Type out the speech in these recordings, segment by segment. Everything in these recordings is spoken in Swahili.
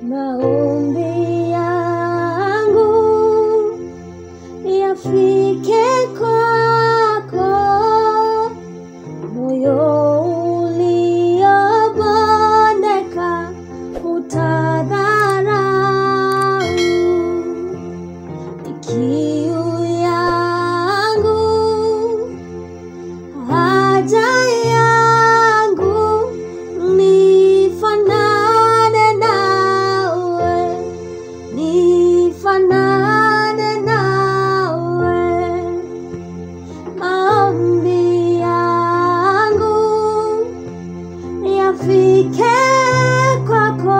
Maombi yangu yafike kwako, moyo uliobondeka utadharau. Kiu yangu, haja yangu, nifanane nawe, nifanane nawe. Maombi yangu yafike kwako,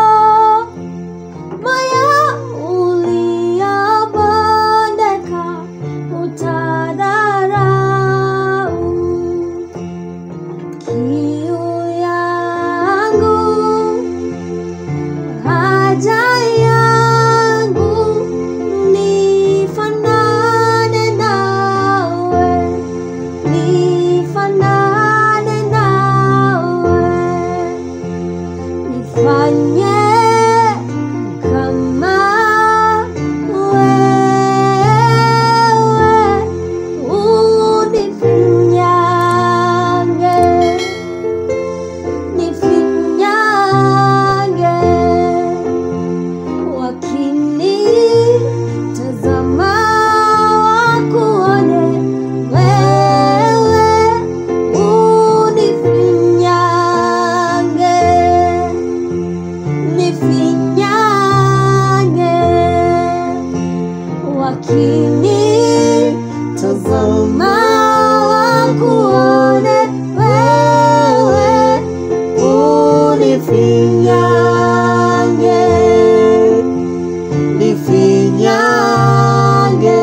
moyo uliobondeka utadharau. Kiu yangu, haja yangu, nifanane nawe, nifanane nawe. Nifanye kama wewe, unifinyange, nifinyange. Wakinitazama wakuone wewe, unifinyange nifinyange wakini tazama wakuone wewe unifinyange nifinyange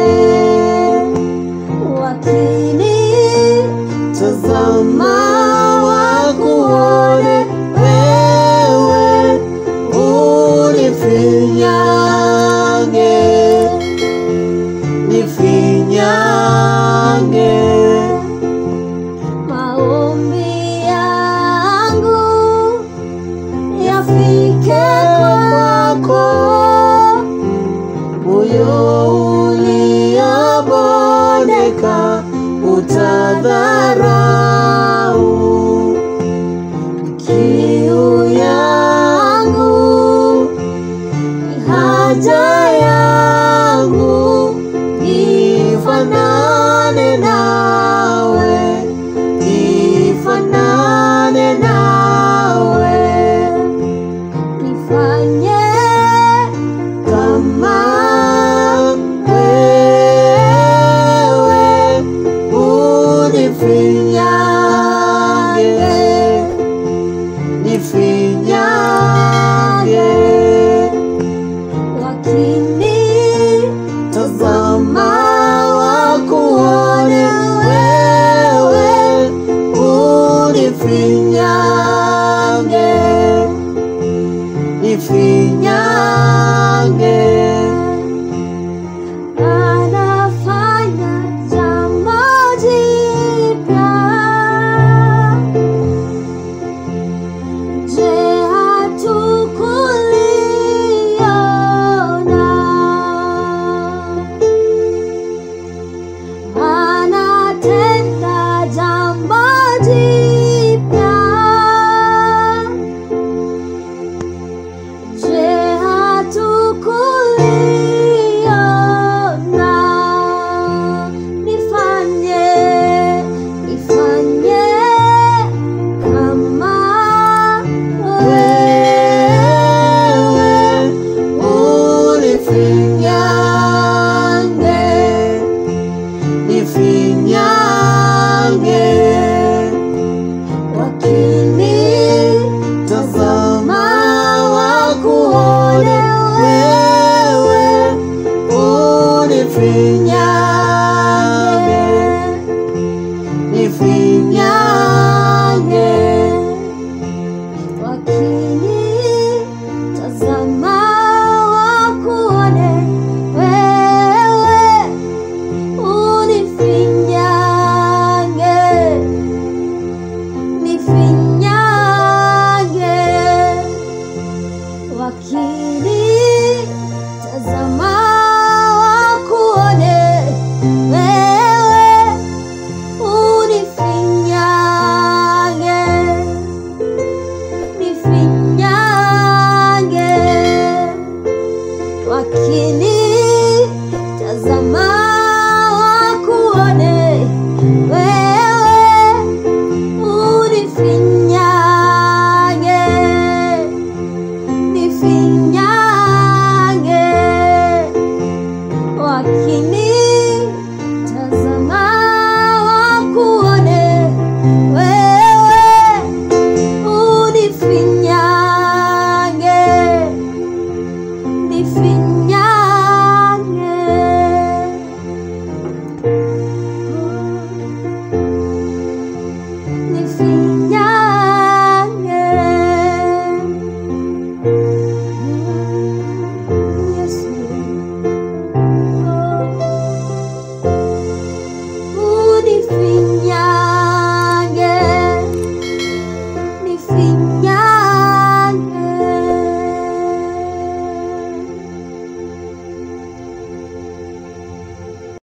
wakini tazama wakuone wewe unifinyange nifinyange maombi yangu yafike kwako moyo uliobondeka utadharau kiu yangu haja yangu ifanane nawe ifanane nawe nifanye kama wewe unifinyange nifinyange wakini tazama wakuone wewe unifinyange